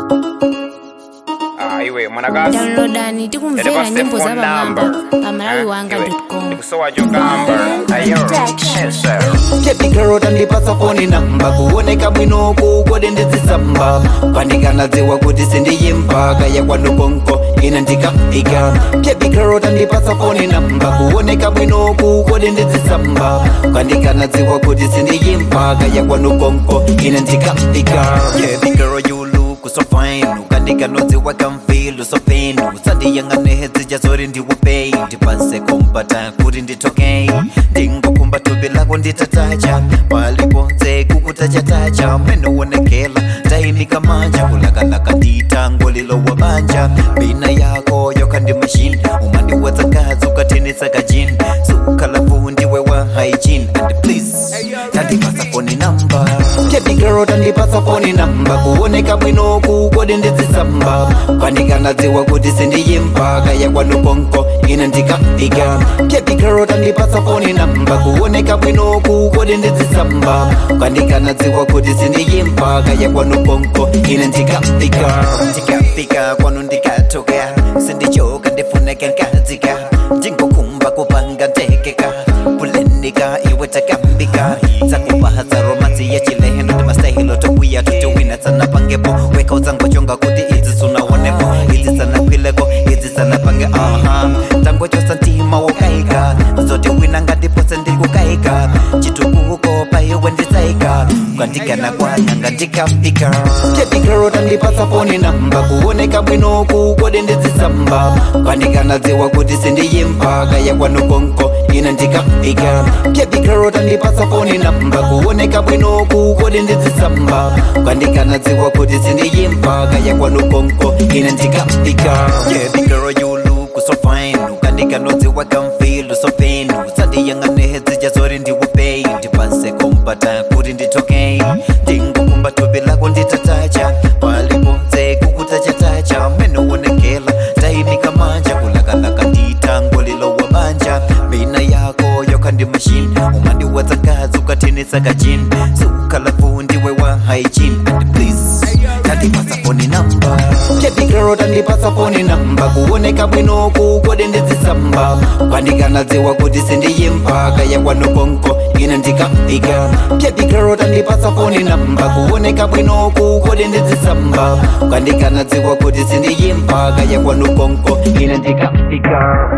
Ah, iwe mwanakazi downloadani tikumvera nyimbo za pamwamba pamalawi wanga com ndikusowa jogamba ayo yes, Baby girl tandipasa foni namba kuoneka bwino kukode ndizisamba pandikanadziwa kuti sindiyimba kaya kwanukonko ina ndikafika Baby girl tandipasa foni namba kuoneka bwino kukode ndizisamba pandikanadziwa kuti sindiyimba kaya kwanukonko ina ndikafika Baby girl you look so fine ukandikanodziwa kamfilo so pain usandiyang'anehedzija zori ndiwupei ndipanse kumbata kuti nditokei ndingokumba tupi lako nditatacha paliponse kukutachatacha menoonekela taimika manja kulakalaka nditango lilowa banja bina yako yoka ndi mashini umandiwadzakazi ukathenesa kajini sukalafu ndiwe wa hygiene and please tandipasa foni namba Baby girl tandipasa foni namba kuoneka bwino kukode ndizisamba pandikanadziwa kuti sindiyimba kaya kwanukonko ina ndikafika Baby girl tandipasa foni namba kuoneka bwino kukode ndizisamba pandikanadziwa kuti sindiyimba kaya kwanukonko ina ndikafika ndikafika kwanu ndikatoka sindichoka ndifuneka nkadzika ndingokumba kupanga ntekeka kulenika iwe takambika dzakupaha romansi ya chileheno ndi mastahilo tokwiya tutiwina tsana pangepo weka udzangochonga kuti idzi sunaonepo idzi sanakwileko idzi sanapange aha tangochosa ntima wokaika zoti wina ngatipose ndikukaika chitukuko paiwe nditsaika kwandikana kwananga ndikafika Baby girl tandipasa foni namba kuoneka bwino kukode ndizisamba pandikanadziwa kuti sindiyimba kaya kwanukonko ina ndikafika Baby girl tandipasa foni namba kuoneka bwino kukode ndizisamba pandikanadziwa kuti sindiyimba kaya kwanukonko ina ndikafika Baby girl you look so fine ukandikanodziwa kamfilo so pain usandiyang'anehedzija zori ndiwupei ndipanse kumbata kuti nditokei ndingokumba tupi lako nditatacha paliponse kukutachatacha menoonekela taimika manja kulakalaka nditango lilowa banja bina yako yoka ndi mashini umandiwadzakazi ukathenesa kajini sukalafu ndiwe wa hygiene and please tandipasa foni namba Baby girl tandipasa foni namba kuoneka bwino kukode ndizisamba pandikanadziwa kuti sindiyimba kaya kwanukonko ina ndikafika Baby girl tandipasa foni namba kuoneka bwino kukode ndizisamba pandikanadziwa kuti sindiyimba kaya kwanukonko ina ndikafika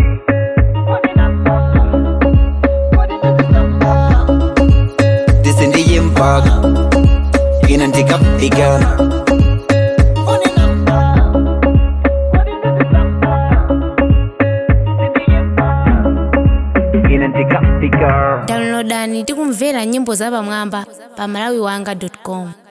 ndisindiyimba ina ndikafika ina ndikafika downloadani tikumvera nyimbo za pamwamba pamalawi wanga com